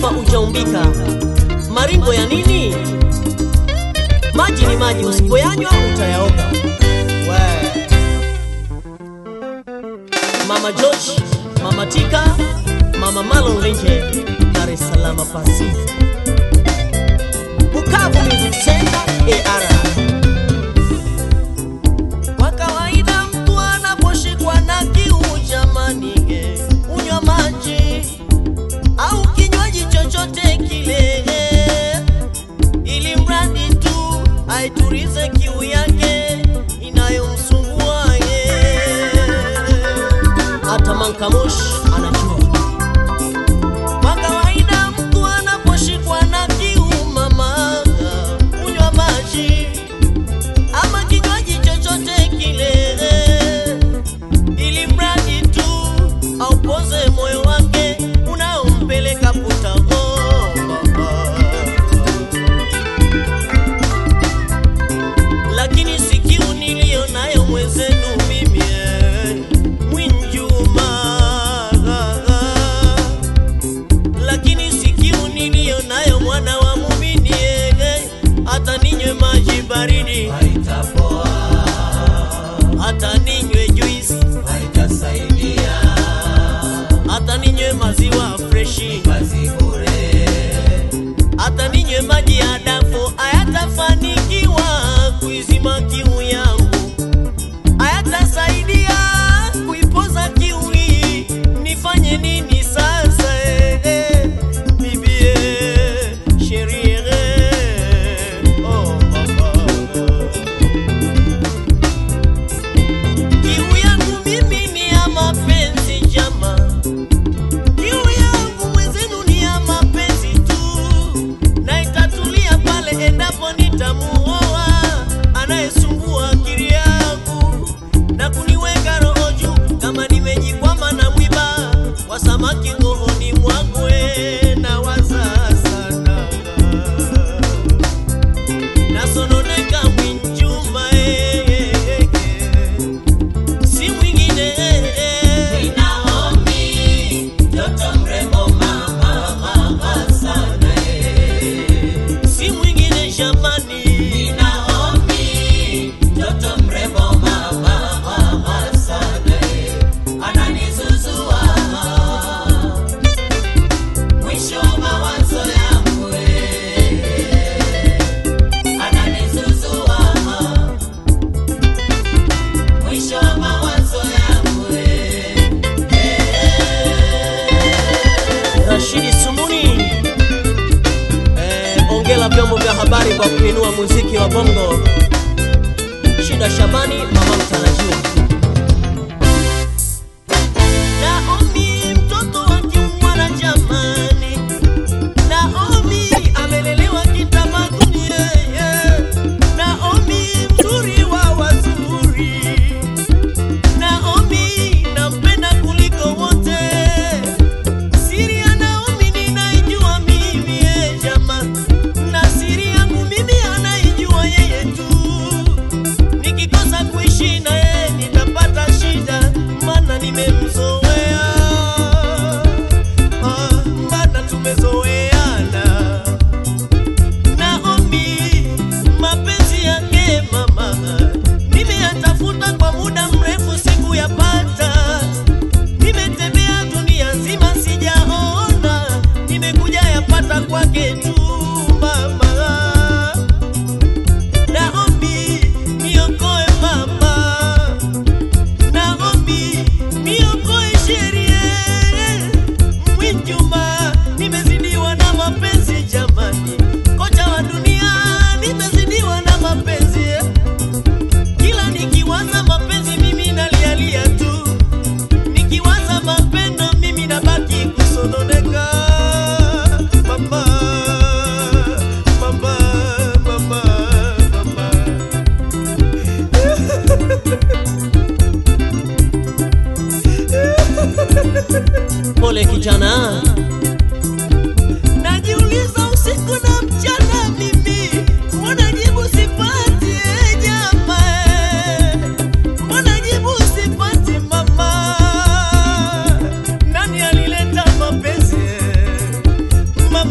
kama ujaumbika, maringo ya nini? Maji ni maji, usipoyanywa utayaoga. We. Mama George, Mama Tika, Mama Malon Lenje, Dar es Salaam pasi. Bukavu Music Center, AR. Kwa kawaida mtu anaposhikwa na kiu jamani, eh, unywa maji au kinywaji chochote kile, ili mradi tu aiturize kiu yake inayomsumbua ye. Hata Mankamush anajua. Kwa kawaida mtu anaposhikwa na kiu mama, unywa maji ama kinywaji chochote kile, ili mradi tu aupoze moyo wake unaompeleka puta. Oh, mama. lakini sikiu niliyo nayo mwenzenu mimi eh, Mwinjuma, lakini sikiu niliyo nayo mwana wa mumini eh, hata ninywe maji baridi haitapoa, hata ninywe juisi haitasaidia hata ninywe maziwa freshi kazi bure, hata ninywe maji ya dafu hayatafanikiwa kuizima kiu yangu, hayatasaidia kuipoza kiu hii. Nifanye nini sasa? eh, eh, bibie sherie, oh mama Kiu yangu mimi ni ya mapenzi jama, kiu yangu mwenzenu ni ya mapenzi tu, na itatulia pale endapo nitamuoa anayesumbua akili yangu na kuniweka roho juu, kama nimejikwama na mwiba wa samaki rohoni mwangu, eh, nawaza sana nasononeka Mwinjuma, eh, eh, eh, si mwingine eh, eh. Naomi, mtoto mrembo mama, mama sana eh. si mwingine jamani, Naomi, mtoto mrembo mama, mama sana eh. Ananizuzua mwisho wa mawazo yangu eh. Ananizuzua mwisho wa mawazo yangu eh. Rashidi Sumuni. Eh, ongela vyombo vya habari kwa kuinua muziki wa bongo. Shida Shabani, mama mtarajiwa. Naomi mtoto wa kimwana jamani, Naomi amelelewa kitamaduni yeye, Naomi mzuri wa wazuri, Naomi nampenda kuliko wote. Siri ya Naomi ninaijua mimi eh, jama, na siri yangu mimi anaijua yeye tu. Nikikosa kuishi na yeye nitapata shida, maana nimemzoea, ah, maana tumezoeana. Naomi, mapenzi yake mama, nimeyatafuta kwa muda mrefu, sikuyapata. Nimetembea dunia nzima sijaona, nimekuja yapata kwake tu mama. Naomi, niokoe mama. Naomi, niokoe sherie. Mwinjuma, nimezidiwa na mapenzi jamani, kocha wa dunia, nimezidiwa na mapenzi eh. Kila nikiwaza mapenzi mimi nalialia tu, nikiwaza mapendo mimi nabaki kusononeka. Mama, mama, mama, mama. Pole kijana, najiuliza usiku na mchana mimi, mbona jibu sipati eh, jama eh? mbona jibu sipati mama? Nani alileta mapenzi eh?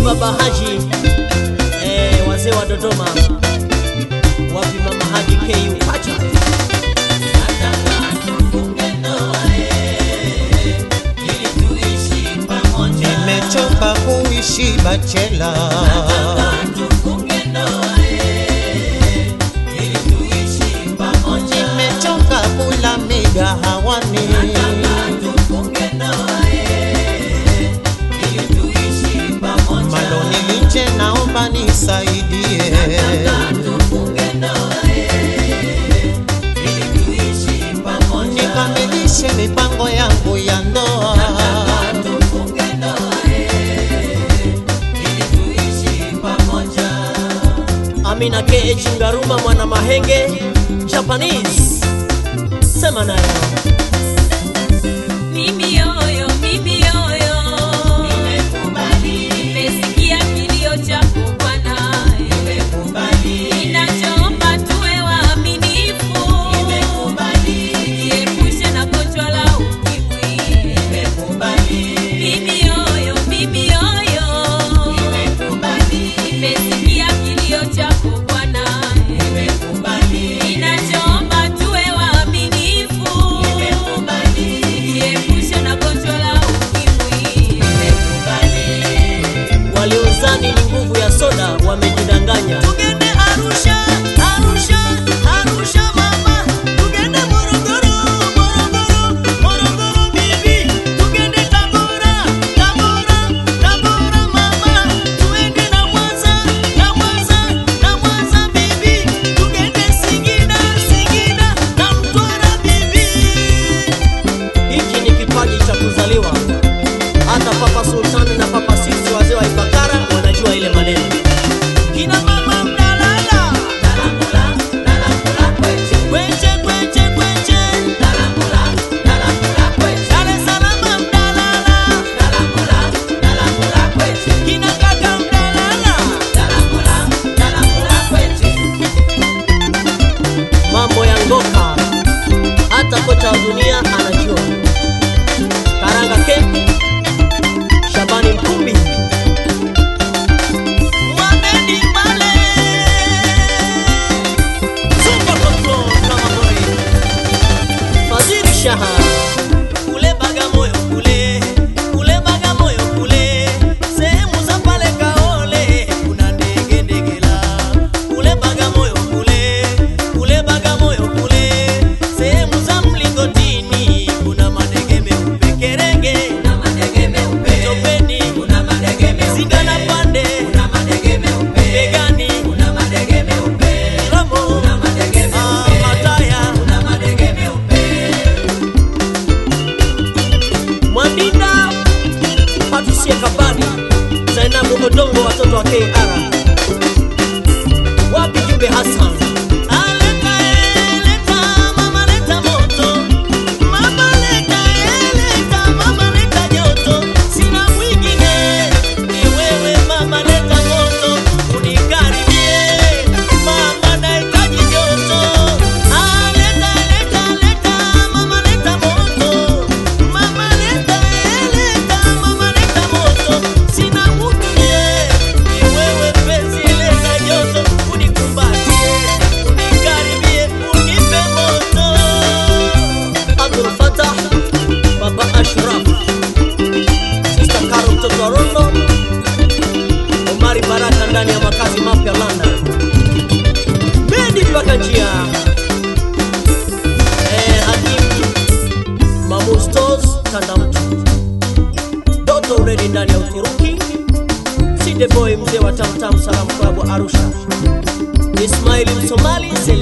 baba Haji eh, wazee wa Dodoma, wapi mama Haji KU pacha Nataka tufunge ndoa, eh, ili tuishi pamoja. nimechoka kuishi bachela Nataka tufunge ndoa, eh, ili tuishi pamoja. nimechoka kula migahawani Nataka tufunge ndoa, eh, ili tuishi pamoja. maloni liche naomba nisaidie Nataka tufunge ndoa, eh, ili tuishi pamoja. nikamilishe mipango yangu ya ndoa Nataka tufunge ndoa, eh, ili tuishi pamoja. Amina KH Ngaruma mwana Mahenge Japanese, sema nayo Mimi yoyo, mimi yoyo, Nimekubali, nimesikia kilio chako Bwana, nimekubali, ninachoomba tuwe waaminifu, nimekubali, jiepushe na gonjwa la ukimwi. nimekubali, Mimi yoyo, mimi yoyo, nimekubali, nimesikia kilio chako Bwana, nimekubali, ninachoomba tuwe waaminifu, nimekubali, jiepushe na gonjwa la ukimwi. waliozani ni nguvu ya soda wamejidanganya. Tugende Arusha, Arusha, Arusha mama, tugende Morogoro, Morogoro, Morogoro bibi, tugende Tabora, Tabora, Tabora mama, tuende na Mwanza, na Mwanza, na Mwanza bibi, tugende Singida, Singida na Mtwara bibi. Hiki ni kipaji cha kuzaliwa. Hata Papa Sultani na Papa Sisi wazee wa Ifakara wanajua ile maneno. Kina mama mnalala, Dalamula, dalamula kwetu, kweche kweche kweche, dalamula, dalamula kwetu, Dar es Salaam mnalala, dalamula, dalamula kwetu, kina kaka mnalala. dalamula, dalamula kwetu. Mambo ya ngoka, hata kocha wa dunia anajua. Karanga Camp, Shabani Mkumbi, Mohamed Mbale, Super Control Drama Boy, Fadhili Shaha, kule Bagamoyo kule, kule Bagamoyo kule, sehemu za pale Kaole kuna ndege ndegela, kule Bagamoyo kule, kule Bagamoyo kule, sehemu za Mlingotini kuna madege meupe kerenge, Kuna madege meupe, Topeni, kuna madege meupe, Zingana pande, kuna madege meupe, Begani, kuna madege meupe, Ramo, kuna madege ah, meupe, Mataya, kuna madege meupe. Mwandinda, Patricia Kabani, Zainabu Odongo, watoto wa KR. Wapi Jumbe Hassan? Aleta, eh, leta, mama leta moto. Mama leta, eh, leta, mama leta joto. Sina mwingine, ni wewe mama leta moto. Unikaribie, mama nahitaji joto. Ah, leta, leta, leta, mama leta moto. Mama leta, eh, leta, mama leta moto. Sina mwingine, ni wewe penzi leta joto. Unikumbatie, unikaribie, unipe moto. Abdul Fatah, Baba Ashraf, Sister Karo mtoto wa Rondo, Omari Baraka ndani ya makazi mapya London. Medi mpaka njia. Eh, Hakim Mamustos Tandamtu. Doto Uredi ndani ya Uturuki. Side Boy mzee wa Tamtam Salam Club Arusha. Ismaili Msomali Sele